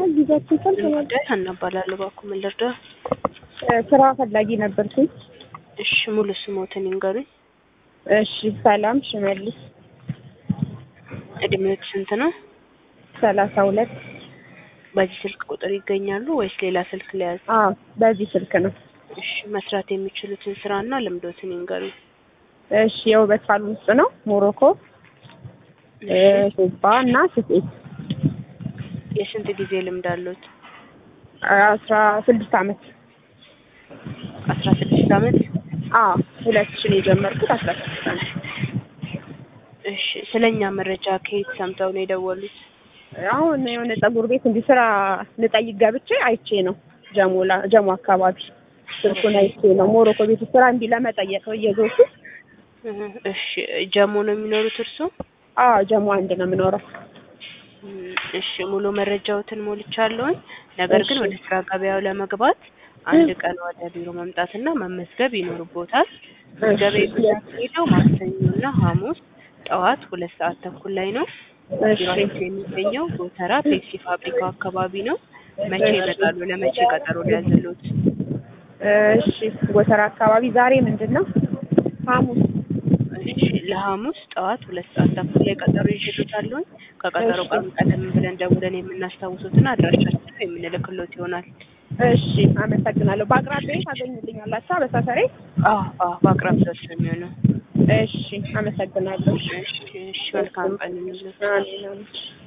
ጊዜያችን ሰልፍ ነው። ጉዳይ አናባላለሁ እባክዎ ምን ልርዳ? ስራ ፈላጊ ነበርኩኝ። እሺ ሙሉ ስሞትን ይንገሩኝ። እሺ ሰላም ሽመልስ እድሜዎት ስንት ነው? ሰላሳ ሁለት በዚህ ስልክ ቁጥር ይገኛሉ ወይስ ሌላ ስልክ ለያዝ? አዎ በዚህ ስልክ ነው። እሺ መስራት የሚችሉትን ስራና ልምዶትን ይንገሩኝ። እሺ የውበት ሳሎን ውስጥ ነው ሞሮኮ ሱባ እና ስፌት የስንት ጊዜ ልምድ አሉት? አስራ ስድስት አመት አስራ ስድስት አመት አዎ ሁለት ሺህ ነው የጀመርኩት አስራ ስድስት አመት እሺ ስለኛ መረጃ ከየት ሰምተው ነው የደወሉት? አሁን የሆነ ፀጉር ቤት እንዲህ ስራ ልጠይቅ ገብቼ አይቼ ነው ጀሞላ ጀሞ አካባቢ ስልኩን አይቼ ነው ሞሮኮ ቤት ስራ እንዲህ ለመጠየቅ ነው እየዞርኩ እሺ ጀሞ ነው የሚኖሩት እርስዎ? አዎ ጀሞ አንድ ነው የምኖረው እሺ ሙሉ መረጃዎትን ሞልቻለሁኝ። ነገር ግን እሺ። ወደ ስራ ገበያው ለመግባት አንድ ቀን ወደ ቢሮ መምጣትና መመዝገብ ይኖርቦታል። ምዝገባ የሚካሄደው ማክሰኞና ሐሙስ ጠዋት ሁለት ሰዓት ተኩል ላይ ነው። እሺ ቢሮአችን የሚገኘው ጎተራ ፔፕሲ ፋብሪካው አካባቢ ነው። መቼ እሺ። ይመጣሉ? ለመቼ ቀጠሮ ሊያዝሉት? እሺ ጎተራ አካባቢ ዛሬ ምንድን ነው ሐሙስ እሺ ለሐሙስ ጠዋት ሁለት ሰዓት ተኩል ላይ ቀጠሮ ይዤልዎታለሁኝ። ከቀጠሮ እሺ። ቀን ቀደም ብለን ደውለን የምናስታውሱትና አድራሻችንን የምንልክሎት ይሆናል። እሺ አመሰግናለሁ በአቅራቢያዬ ታገኙልኛላችሁ በሰፈሬ አዎ አዎ በአቅራቢያው ስለሚሆነው። እሺ አመሰግናለሁ እሺ እሺ መልካም ቀን ይሁንልዎት። አሜን አሜን